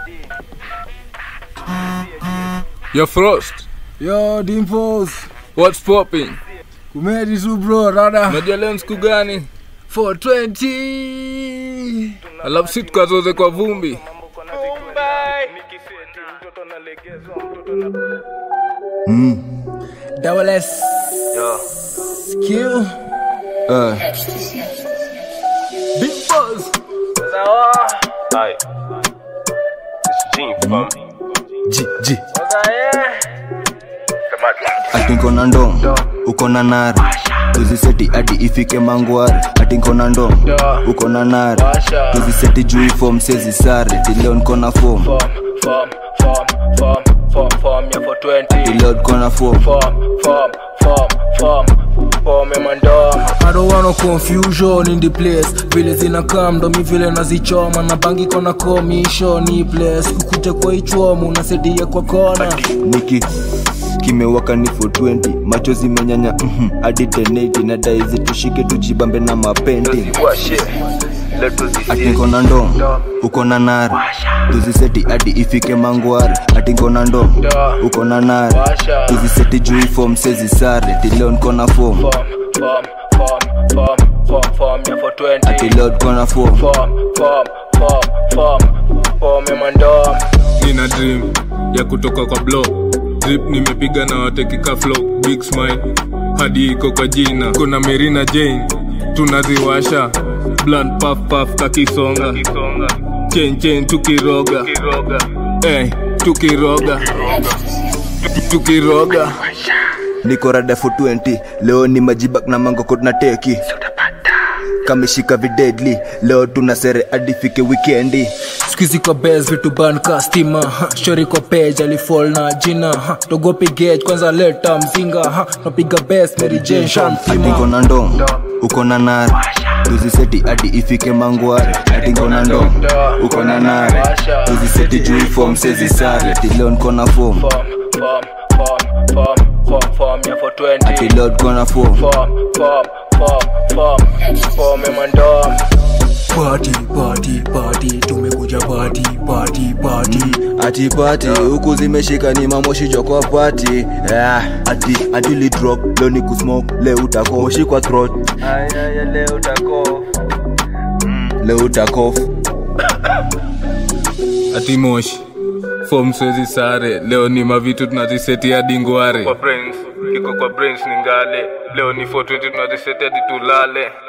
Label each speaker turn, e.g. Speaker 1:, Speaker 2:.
Speaker 1: Yo, Frost,
Speaker 2: Yo, Dimples.
Speaker 1: what's popping?
Speaker 2: Kumedi tu bro, rada.
Speaker 1: Unajua leo ni siku gani?
Speaker 2: 420.
Speaker 1: Alafu si tukazoze kwa vumbi.
Speaker 2: Double S. Q.
Speaker 3: Uh,
Speaker 2: Dimples.
Speaker 4: Aye. It's Gene from
Speaker 3: G, G. Ati nko na ndom uko na nari tuziseti ati ifike mangwari ati nko na ndom uko na nari tuziseti juu fom sezi sare tileo nko na fom
Speaker 5: form, form, form, form, form, form, yeah, for 20.
Speaker 3: tileo nko na fom
Speaker 5: Form, form, form, form, form, yeah, man, dog.
Speaker 2: I don't want no confusion in the place vile zinakam ndo mi vile nazichoma na bangi kona commission ni place kukute kwa ichwomu nasaidia kwa kona
Speaker 3: niki kimewaka ni 420 macho zimenyanya mhm, hadi 1080 na daizi tushike tujibambe na mapendi
Speaker 4: What shit? Let us
Speaker 3: ati
Speaker 4: see.
Speaker 3: nko na ndom uko na nari tuziseti hadi ifike mangwari ati nko na ndom uko na nari tuziseti juu fom sezi sare tileo nko na fom
Speaker 5: Form, form, form, form, form, form, yeah, for 20.
Speaker 3: tileo nko na fom
Speaker 5: Form, form, form, form, form, yeah, man, dog.
Speaker 1: Nina dream ya kutoka kwa block. Drip nimepiga na watekika flow. Big smile hadi iko kwa jina. Kuna Merina Jane tunaziwasha. Blunt puff puff kakisonga. Chain chain tukiroga. Hey, tukiroga. Tukiroga.
Speaker 3: niko rada for 20 leo ni majibak na mangoko na teki kameshika videdli leo tuna sere hadi fike wikendi
Speaker 2: skuizi kwa bes vitu ban kastima ha, shori kwa page alifall na jina ha, togopi gage kwanza leta mzinga ha, napiga bes mary jane
Speaker 3: ati nko
Speaker 2: shamfima
Speaker 3: na ndom uko na nari tuziseti hadi ifike mangwari ati nko na ndom uko na nari tuziseti juu fom sezi sare tileo nko na fom
Speaker 5: Form, form, form, form, form, form, yeah, for 20.
Speaker 3: tileo nko na fom
Speaker 5: Form, form, form, form, form, yeah, man, dog.
Speaker 2: party party party tumekuja party party party
Speaker 3: ati pati huku zimeshika ni mamoshi jokwa pati yeah. ati ati li drop leo ni kusmoke leo utako moshi kwa throat leo utakof
Speaker 1: ati moshi fom swezi sare leo ni mavitu tunaziseti hadi ngware kwa brains iko kwa brains ni ngale leo ni 420 tunaziseti hadi tulale